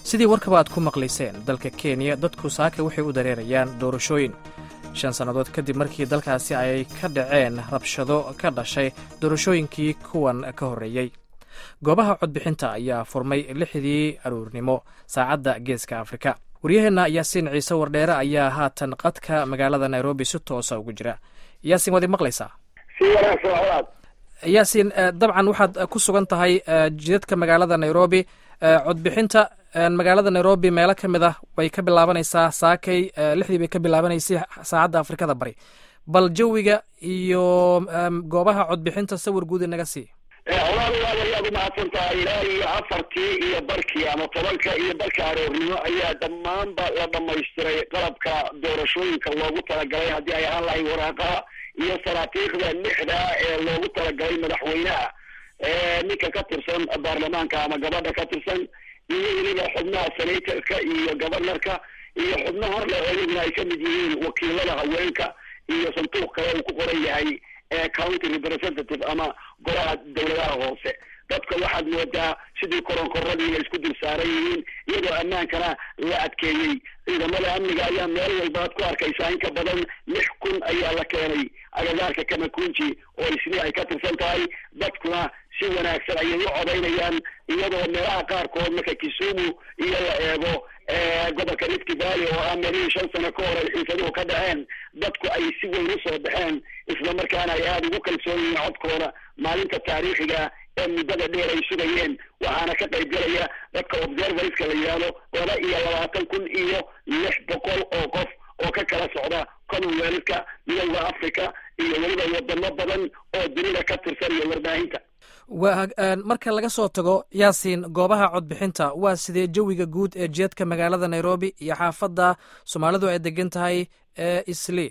sidii warkaba aad ku maqlayseen dalka kenya dadku saaka waxay u dareerayaan doorashooyin shan sannadood kadib markii dalkaasi ay ka dhaceen rabshado ka dhashay doorashooyinkii kuwan ka horreeyey goobaha codbixinta ayaa furmay lixdii aruurnimo saacadda geeska afrika waryaheenna yaasiin ciise wardheere ayaa haatan qadka magaalada nairobi si toosa ugu jira yaasiin waad i maqlaysaa yaasiin dabcan waxaad ku sugan tahay jidadka magaalada nairobi codbixinta magaalada nairobi meelo ka mid ah way ka bilaabanaysaa saakay lixdii bay ka bilaabanaysay saacadda afrikada bari bal jawiga iyo goobaha codbixinta sawir guud inaga sii walaal waad ayaad umahadsan tahay ilaa iyo afartii iyo barkii ama tobanka iyo barka aroornimo ayaa dhammaanba la dhamaystiray qalabka doorashooyinka loogu talagalay haddii ay ahaan lahay waraaqaha iyo saraakiikhda lixda ee loogu talagalay madaxweynaha ninka ka tirsan baarlamaanka ama gabadha ka tirsan iyo weliba xubnaha senatorka iyo governorka iyo xubno horle ayaguna ay kamid yihiin wakiilada haweenka iyo sanduuq kale uu ku qoran yahay county representative ama golaha dawladaha hoose dadka waxaad moodaa sidii koronkoradii inay isku dul saaran yihiin iyadoo ammaankana la adkeeyey ciidamada amniga ayaa meel walba ad ku arkaysaa in ka badan lix kun ayaa la keenay agagaarka kamakunji oo isli ay ka tirsan tahay dadkuna si wanaagsan ayay u codaynayaan iyadoo meelaha qaarkood marka kisumu iyo la eego gobolka rift valley oo ah meelihii shan sano ka hor ay xiisaduhu ka dhaceen dadku ay si weyn usoo baxeen isla markaana ay aada ugu kalsoon yihiin codkooda maalinta taariikhiga ee muddada dheer ay sugayeen waxaana ka qayb galaya dadka observerska la yidhaahdo laba iyo labaatan kun iyo lix boqol oo qof oo ka kala socda commonwealthka midowda africa iyo weliba wadamo badan oo dunida ka tirsan iyo warbaahinta wa marka laga soo tago yaasiin goobaha codbixinta waa sidee jawiga guud ee jeedka magaalada nairobi iyo xaafadda soomaalidu ay degan tahay ee isli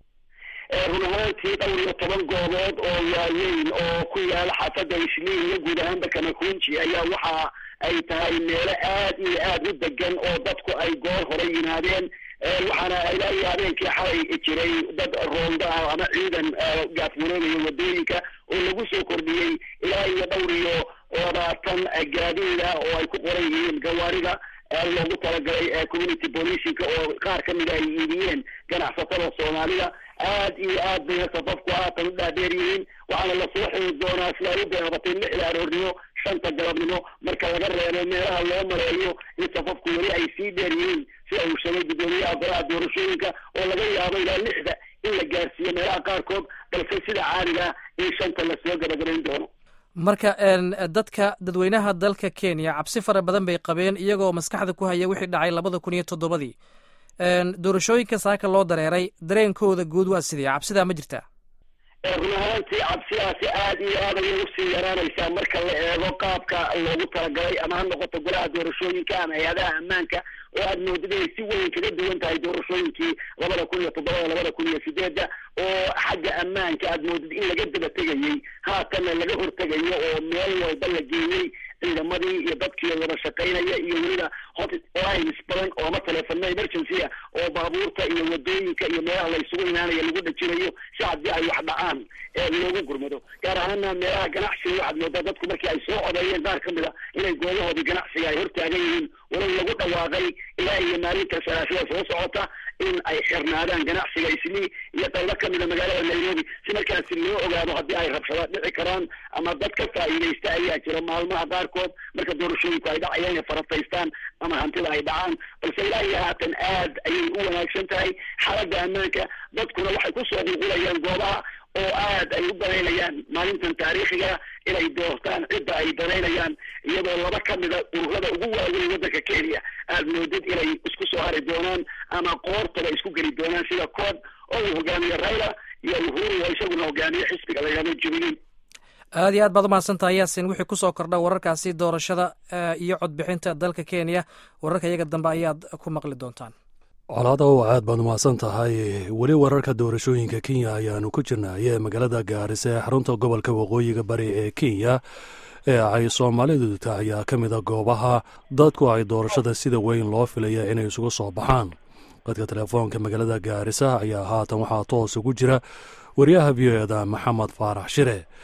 run ahaantii dhowr iyo toban goobood oo waaweyn oo ku yaala xaafadda isli iyo guud ahaanba kamakunji ayaa waxa ay tahay meelo aad iyo aad u degan oo dadku ay goor hore yimaadeen waxaana ilaa iyo habeenkii xalay jiray dad roonda ah ama ciidan gaafmuroonaya wadooyinka oo lagu soo kordhiyey ilaa iyo dhowr iyo labaatan gaadiida oo ay ku qoran yihiin gawaarida loogu talagalay community policinka oo qaar ka mida ay iibiyeen ganacsatada soomaalida aad iyo aad bayna safafku haatan u dhaadheer yihiin waxaana lasoo xiri doonaa sida ay u bilaabatay lixda aroornimo shanta galabnimo marka laga reebo meelaha loo mareeyo in safafku weli ay sii dheer yihiin sida uu sheegay guddoomiyaha golaha doorashooyinka oo laga yaabo ilaa lixda in la gaarsiiyo meelaha qaarkood balse sida caadiga in shanta lasoo gabagabayn doono marka dadka dadweynaha dalka kenya cabsi fara badan bay qabeen iyagoo maskaxda ku haya wixii dhacay labada kun iyo toddobadii doorashooyinka saaka loo dareeray dareenkooda guud waa sidee cabsidaa ma jirtaa run ahaantii cabsidaasi aad iyo aad ayay usii yaraanaysaa marka la eego qaabka loogu talagalay ama ha noqoto golaha doorashooyinka ama hay-adaha ammaanka oo aad moodid inay si weyn kaga duwan tahay doorashooyinkii labada kun iyo toddobada labada kun iyo sideedda oo xagga ammaanka aad moodid in laga daba tegayey haatanna laga hortegayo oo meel walba la geeyey ciidamadii iyo dadkii wada shaqaynaya iyo weliba hotlines badan oo ama telefono emergencya oo baabuurta iyo wadooyinka iyo meelaha la isugu imaanaya lagu dhajinayo si haddii ay wax dhacaan ee loogu gurmado gaar ahaana meelaha ganacsiga waxaad moodaa dadku markii ay soo codeeyeen qaar ka mid a inay goobahoodii ganacsiga ay hortaagan yihiin walow lagu dhawaaqay ilaa iyo maalinta salaashada soo socota in ay xirnaadaan ganacsiga islii iyo qaybo ka mida magaalada nairobi si markaasi loo ogaado haddii ay rabshado dhici karaan ama dad ka faa'iidaysta ayaa jira maalmaha qaarkood marka doorashooyinku ay dhacayaan inay farataystaan ama hantida ay dhacaan balse ilaa iyo haatan aad ayay u wanaagsan tahay xaaladda ammaanka dadkuna waxay kusoo qulqulayaan goobaha oo aad ay u danaynayaan maalintan taariikhiga inay doortaan cidda ay danaynayaan iyadoo laba ka mida ururada ugu waaweyn waddanka kenya aad moodid inay isku soo hari doonaan ama qoortaba isku geli doonaan sida coob oo uu hogaamiye raila iyo uhuru oo isaguna hogaamiye xisbiga la yidhahdo jubilee aad iyo aad baad umahadsan tahay yaasin wixii kusoo kordha wararkaasi doorashada iyo codbixinta dalka kenya wararka iyaga dambe ayaad ku maqli doontaan colaadaw aad baad umahadsan tahay weli wararka doorashooyinka kenya ayaanu ku jirnaaye magaalada gaarisa ee xarunta gobolka waqooyiga bari ee kenya ee ay soomaalidu tahay ayaa ka mida goobaha dadku ay doorashada sida weyn loo filaya inay isugu soo baxaan dadka telefoonka magaalada gaarisa ayaa haatan waxaa toos ugu jira wariyaha v o eda maxamed faarax shire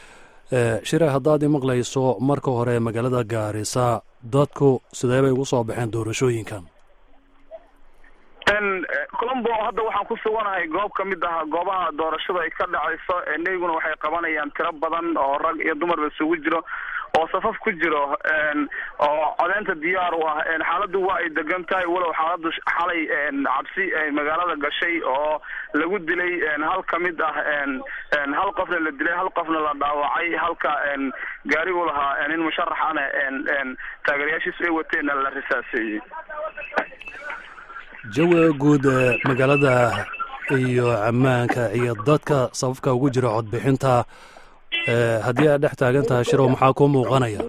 shire haddaad imaqlayso marka hore magaalada gaarisa dadku sidee bay ugu soo baxeen doorashooyinkan colombo hadda waxaan ku suganahay goob ka mid ah goobaha doorashada ay ka dhacayso neyaguna waxay qabanayaan tiro badan oo rag iyo dumarba isugu jiro oo safaf ku jiro oo codeynta diyaar u ah xaaladdu waa ay degan tahay walow xaaladdu xalay cabsi magaalada gashay oo lagu dilay hal ka mid ah hal qofna la dilay hal qofna la dhaawacay halka gaari u lahaa nin musharaxana taageerayaashiisu ay wateenna la risaaseeyey jawiga guud ee magaalada iyo ammaanka iyo dadka safafka ugu jira codbixinta haddii aad dhex taagan tahay shirow maxaa kuu muuqanaya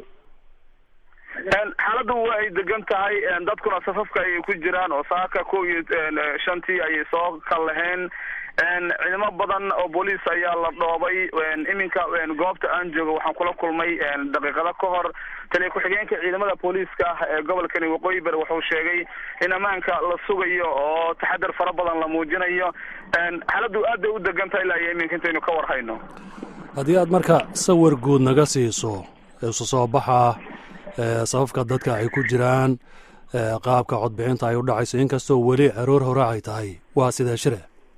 xaaladdu waa ay degan tahay dadkuna safafka ayay ku jiraan oo saaka kow iyo shantii ayay soo kallaheen ciidamo badan oo booliis ayaa la dhoobay iminka goobta aan joogo waxaan kula kulmay daqiiqado ka hor taliya ku-xigeenka ciidamada booliiska ee gobolkani waqooyi bari wuxuu sheegay in ammaanka la sugayo oo taxadar fara badan la muujinayo xaaladdu aad bay u degan tahay ilaa iyo iminka intaynu ka war hayno haddii aad marka sawir guud naga siiso isu soo baxa sababka dadka ay ku jiraan qaabka codbixinta ay u dhacayso inkastoo weli aroor hore ay tahay waa sidee shire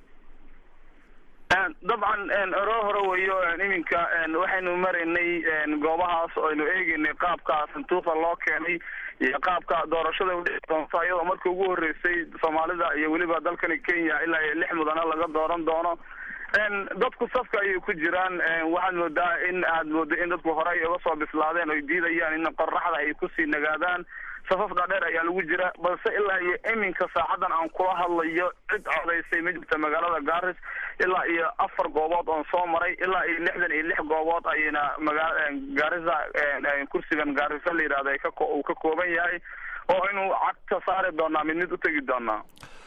dabcan aroor hore weyo iminka waxaynu maraynay goobahaas oo aynu eegeynay qaabka sanduuqa loo keenay iyo qaabka doorashada udhici doonto iyadoo markii ugu horreysay soomaalida iyo weliba dalkani kenya ilaa iyo lix mudana laga dooran doono dadku safka ayay ku jiraan waxaad moodaa in aad moodo in dadku horey uga soo bislaadeen oy diidayaan in qoraxda ay kusii nagaadaan safaf dhaadheer ayaa lagu jira balse ilaa iyo iminka saacadan aan kula hadlayo cid codaysay ma jirta magaalada garis ilaa iyo afar goobood oon soo maray ilaa iyo lixdan iyo lix goobood ayayna magaa gaarisa kursigan gaarisa la yidhahda uu ka kooban yahay oo aynu cagta saari doonaa mid mid u tegi doonaa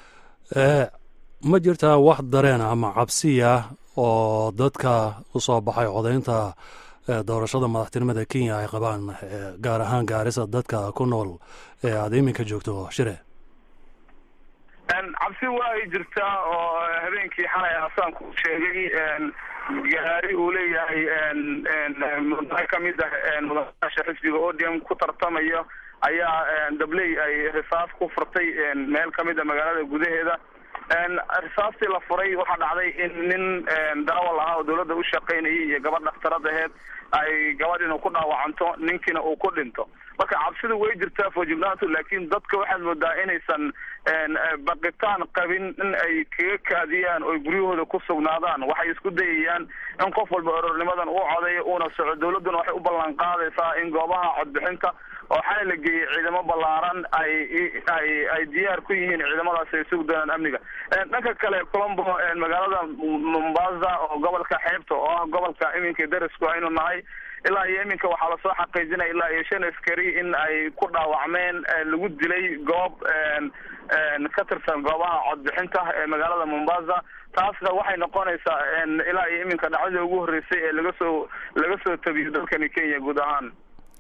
ma jirtaa wax dareen ama cabsiya oo dadka u soo baxay codaynta doorashada madaxtinimada kenya ay qabaan gaar ahaan gaarisa dadka ku nool ee aada iminka joogto shire cabsi waa ay jirtaa oo habeenkii xalay hasaan ku sheegay gaari uu leeyahay mudane kamid ah mudanaasha xisbiga odium ku tartamayo ayaa dabley ay risaas ku furtay meel kamid a magaalada gudaheeda risaastii la furay waxaa dhacday in nin darawal ahaa oo dawladda u shaqaynayay iyo gabadh dhakhtarad aheed ay gabadhiinu ku dhaawacanto ninkiina uu ku dhinto marka cabsidu way jirtaa foojignaantu laakiin dadka waxaad moodaa inaysan baqitaan qabin in ay kaga kaadiyaan oo guryahooda ku sugnaadaan waxay isku dayayaan in qof walba orornimadan uu codeeyo uuna soco dawladduna waxay u ballan qaadaysaa in goobaha codbixinta oo xalay la geeyey ciidamo ballaaran ay ay ay diyaar ku yihiin ciidamadaasi ay sugi doonaan amniga dhanka kale colombo magaalada mombasa oo gobolka xeebta oo ah gobolka iminka darisku aynu nahay ilaa iyo iminka waxaa lasoo xaqiijinaya ilaa iyo shan askari in ay ku dhaawacmeen lagu dilay goob ka tirsan goobaha codbixinta ee magaalada mombasa taasna waxay noqonaysaa ilaa iyo iminka dhacdadii ugu horreysay ee laga soo laga soo tabiyo dalkani kenya guud ahaan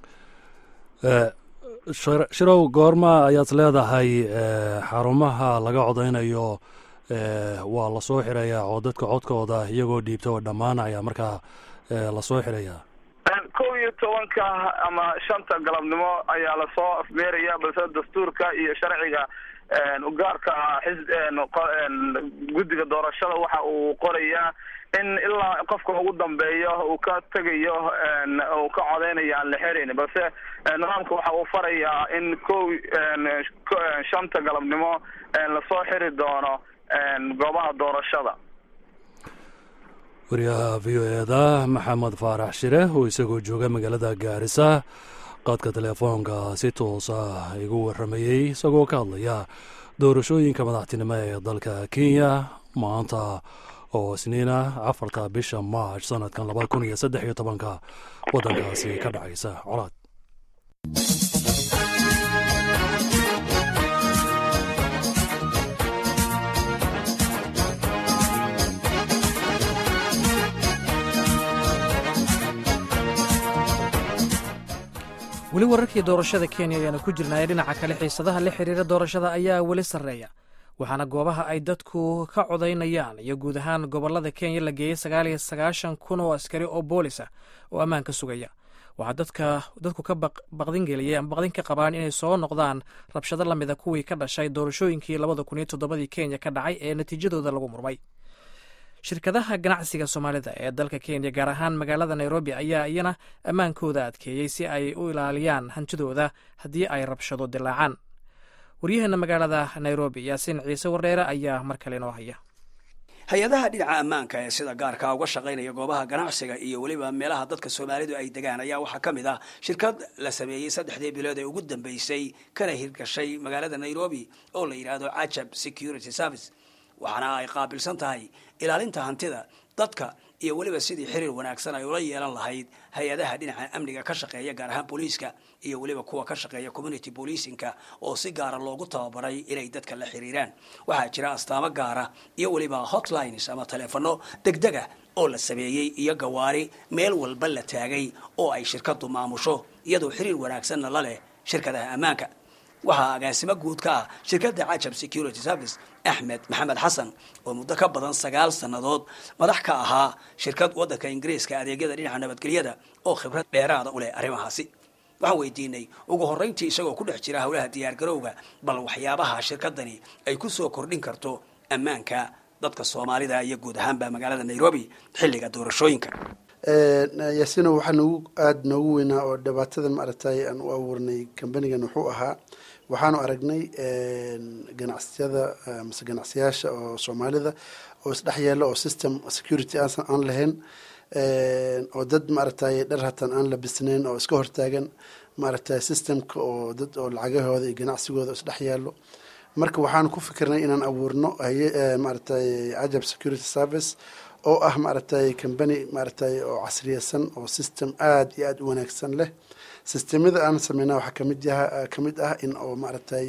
shirow goorma ayaad leedahay xarumaha laga codaynayo waa lasoo xirayaa oo dadka codkooda iyagoo dhiibta oo dhammaanaya markaa lasoo xirayaa kow iyo tobanka ama shanta galabnimo ayaa lasoo afmeeraya balse dastuurka iyo sharciga ugaarka guddiga doorashada waxa uu qorayaa in ilaa qofka ugu dambeeyo uu ka tegayo uu ka codeynayo aan la xerayn balse nidaamka waxa uu farayaa in kow shanta galabnimo lasoo xiri doono goobaha doorashada wariyaha v o eda maxamed faarax shire oo isagoo jooga magaalada gaarisa qaadka teleefoonka si toosa igu waramayey isagoo ka hadlaya doorashooyinka madaxtinimo ee dalka kenya maanta oo isniina afarta bisha march sanadkan laba kun iyo saddex iyo tobanka waddankaasi ka dhacaysa colaad weli wararkii doorashada kenya ayaanu ku jirnaaye dhinaca kale xiisadaha la xiriira doorashada ayaa weli sarreeya waxaana goobaha ay dadku ka codaynayaan iyo guud ahaan gobolada kenya la geeyey sagaal iyo sagaashan kun oo askari oo boolis ah oo ammaan ka sugaya waxaa dadka dadku ka baqdin geliyey ama baqdin ka qabaan inay soo noqdaan rabshado lamida kuwii ka dhashay doorashooyinkii labada kun iyo toddobadii kenya ka dhacay ee natiijadooda lagu murmay shirkadaha ganacsiga soomaalida ee dalka kenya gaar ahaan magaalada nairobi ayaa iyana ammaankooda adkeeyey si ay u ilaaliyaan hantidooda haddii ay rabshado dilaacaan waryaheena magaalada nairobi yaasiin ciise wardheere ayaa mar kale inoo haya hay-adaha dhinaca ammaanka ee sida gaarka uga shaqaynaya goobaha ganacsiga iyo weliba meelaha dadka soomaalidu ay degaan ayaa waxaa ka mid ah shirkad la sameeyey saddexdii bilood ee ugu dambeysay kana hirgashay magaalada nairobi oo la yidhaahdo cajab security service waxaana ay qaabilsan tahay ilaalinta hantida dadka iyo weliba sidii xiriir wanaagsan ay ula yeelan lahayd hay-adaha dhinaca amniga ka shaqeeya gaar ahaan booliiska iyo weliba kuwa ka shaqeeya community policingka oo si gaara loogu tababaray inay dadka la xiriiraan waxaa jira astaamo gaara iyo weliba hotlines ama taleefano degdega oo la sameeyey iyo gawaari meel walba la taagay oo ay shirkadu maamusho iyadoo xiriir wanaagsanna la leh shirkadaha ammaanka waxaa agaasimo guud ka ah shirkadda cajab security service axmed maxamed xasan oo muddo ka badan sagaal sannadood madax ka ahaa shirkad waddanka ingiriiska adeegyada dhinaca nabadgelyada oo khibrad dheeraada u leh arrimahaasi waxaan weydiinay ugu horrayntii isagoo ku dhex jira howlaha diyaargarowga bal waxyaabaha shirkadani ay ku soo kordhin karto ammaanka dadka soomaalida iyo guud ahaanba magaalada nairobi xilliga doorashooyinka yaasino waxaa noogu aada noogu weynaa oo dhibaatadan maaragtay aan u abuurnay kambanigan wuxuu ahaa waxaanu aragnay ganacsiyada mase ganacsiyaasha oo soomaalida oo isdhex yeela oo system security aan lahayn oo dad maaragtay dhar hataan aan labisnayn oo iska hortaagan maaragtay systemka oo dad oo lacagahooda iyo ganacsigooda isdhex yaalo marka waxaanu ku fikirnay inaan abuurno maaragtay cajab security service oo ah maaragtay combany maaragtay oo casriyeysan oo system aada iyo aada u wanaagsan leh systemyada aan sameyna waxaa kamid yaha kamid ah in oo maaragtay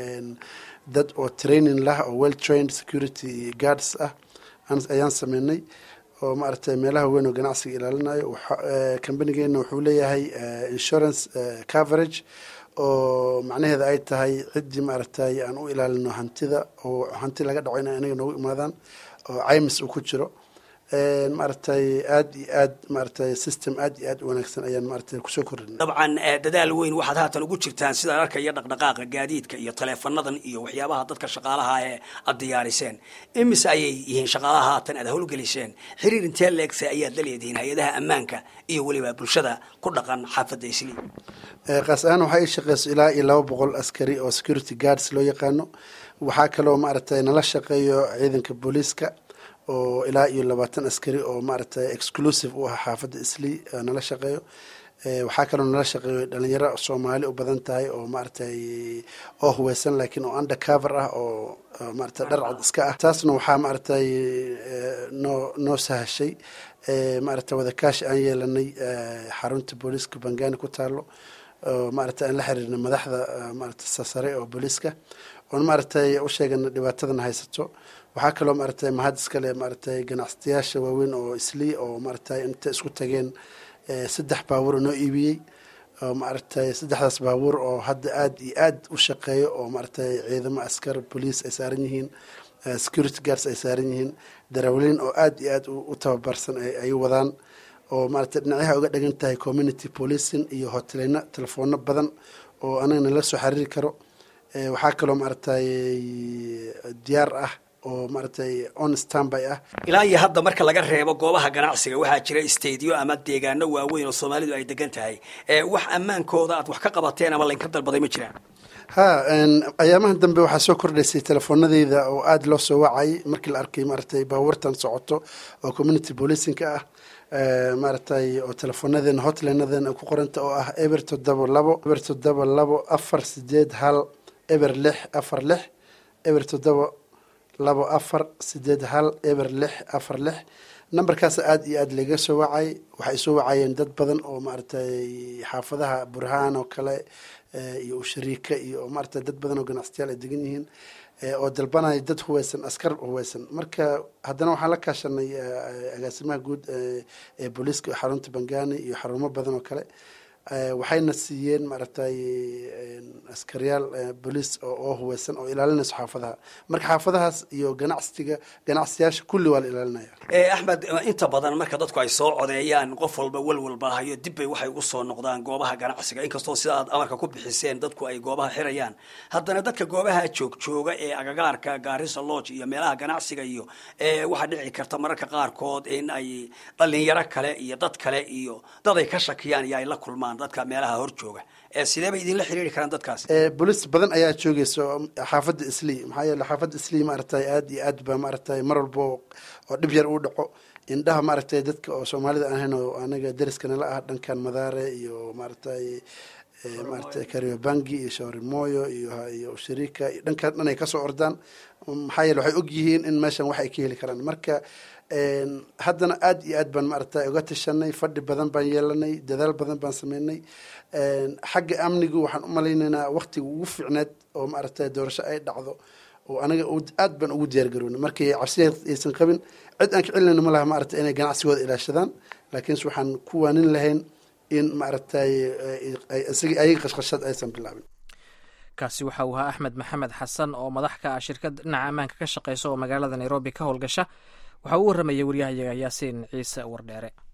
dad oo training lah oo well trained security guards ah ayaan sameynay oo maaragtay meelaha weyn oo ganacsiga ilaalinayo combanigeena wuxuu leeyahay insurance coverage oo macnaheeda ay tahay ciddii maaragtay aan u ilaalino hantida oo hanti laga dhaco ina anaga noogu imaadaan oo caymis uu ku jiro maaragtay aada iyo aad maaragtay system aada iyo aad u wanaagsan ayaan maaragtay kusoo kordhinay dabcan dadaal weyn waxaad haatan ugu jirtaan sidaan arkaya dhaqdhaqaaqa gaadiidka iyo taleefanadan iyo waxyaabaha dadka shaqaalaha ee aada diyaariseen imise ayay yihiin shaqaalaha haatan aad howlgeliseen xiriir intee leegse ayaad la leedihiin hay-adaha ammaanka iyo weliba bulshada ku dhaqan xaafadda isli qaas ahaan waxaa ii shaqeyso ilaa iyo laba boqol askari oo security guards loo yaqaano waxaa kaloo maaragtay nala shaqeeyo ciidanka booliiska oo ilaa iyo labaatan askari oo maaragtay exclusive u ah xaafadda isli nala shaqeeyo waxaa kaloo nala shaqeeyo dhalinyaro soomaali u badan tahay oo maaragtay oo huweysan laakiin oo undercover ah oo maaragtay dhar cad iska ah taasna waxaa maaragtay noo noo sahashay maaragtay wadakaashi aan yeelanay xarunta booliiska bangani ku taalo oo maaragtay aan la xiriirnay madaxda maaragtay sasare oo booliiska oon maaragtay u sheegana dhibaatadan haysato waxaa kaloo maaragtay mahad iskale maaragtay ganacsatayaasha waaweyn oo islii oo maaragtay inta isku tageen saddex baabuur oo noo iibiyey oo maaragtay saddexdaas baabuur oo hadda aada iyo aad u shaqeeyo oo maaragtay ciidamo askar bolice ay saaran yihiin security guards ay saaran yihiin darawliin oo aada iyo aad u tababarsan ay wadaan oo maaragtay dhinacyaha uga dhagan tahay community policing iyo hoteleyno telefoono badan oo anagana la soo xiriiri karo waxaa kaloo maaragtay diyaar ah oo maaragtay on standby ah ilaa iyo hadda marka laga reebo goobaha ganacsiga waxaa jira stadiyo ama deegaano waaweyn oo soomaalidu ay degan tahay wax ammaankooda aad wax ka qabateen ama laynka dalbaday ma jiraan ha ayaamahan dambe waxaa soo kordhaysay telefoonadeyda oo aada loo soo wacay markii la arkay maaragtay baabuurtan socoto oo community policingka ah maaragtay oo telefoonadeen hotlineaden ku qoranta oo ah eber toddoba labo eber toddoba labo afar sideed hal eber lix afar lix eber toddoba labo afar sideed hal eber lix afar lix nambarkaas aada iyo aada laga soo wacay waxay soo wacayeen dad badan oo maaragtay xaafadaha burhaan oo kale iyo ushariika iyo maaragtay dad badan oo ganacsatayaal ay degan yihiin oo dalbanaya dad huweysan askar huweysan marka haddana waxaan la kaashanay agaasimaha guud ee booliiska xarunta bangani iyo xarumo badan oo kale waxayna siiyeen maaragtay askariyaal boliis oo huweysan oo ilaalinayso xaafadaha marka xaafadahaas iyo ganacsiga ganacsiyaasha kulli waa la ilaalinaya axmed inta badan marka dadku ay soo codeeyaan qof walba walwalba hayo dib bay waxay ugu soo noqdaan goobaha ganacsiga inkastoo sida aad amarka ku bixiseen dadku ay goobaha xirayaan haddana dadka goobaha joog jooga ee agagaarka gaarisa lodge iyo meelaha ganacsiga iyo waxaa dhici karta mararka qaarkood in ay dhalinyaro kale iyo dad kale iyo dad ay ka shakiyaan iyo ay la kulmaan dadka meelaha hor jooga sidee bay idinla xiriiri karaan dadkaas bolis badan ayaa joogaysa xaafadda islii maxaa yeele xaafadda islii maaragtay aad iyo aad ba maaragtay mar walbo oo dhib yar uu dhaco indhaha maaragtay dadka oo soomaalida aan ahayn oo anaga deriskana la ah dhankan madaare iyo maaragtay maaragtay kariobangi iyo shawarimoyo iyo iyo shariika iyo dhankan dhan ay kasoo ordaan maxaa yeele waxay og yihiin in meeshan wax ay ka heli karaan marka haddana aad iyo aad baan maaragtay uga tashanay fadhi badan baan yeelanay dadaal badan baan sameynay xagga amnigu waxaan u malaynaynaa waktiga ugu fiicneed oo maaragtay doorasho ay dhacdo oo anaga aad baan ugu diyaar garownay markii cabsiya aysan qabin cid aan ka celinayno ma laha maaragtay inay ganacsigooda ilaashadaan laakiinse waxaan ku waanin lahayn in maaragtay isaga ayaga qashqashad aysan bilaabin kaasi waxa uu ahaa axmed maxamed xasan oo madax ka ah shirkad dhinaca ammaanka ka shaqeysa oo magaalada nairobi ka howlgasha waxaa u warramayay waryahayaga yaasiin ciise wardheere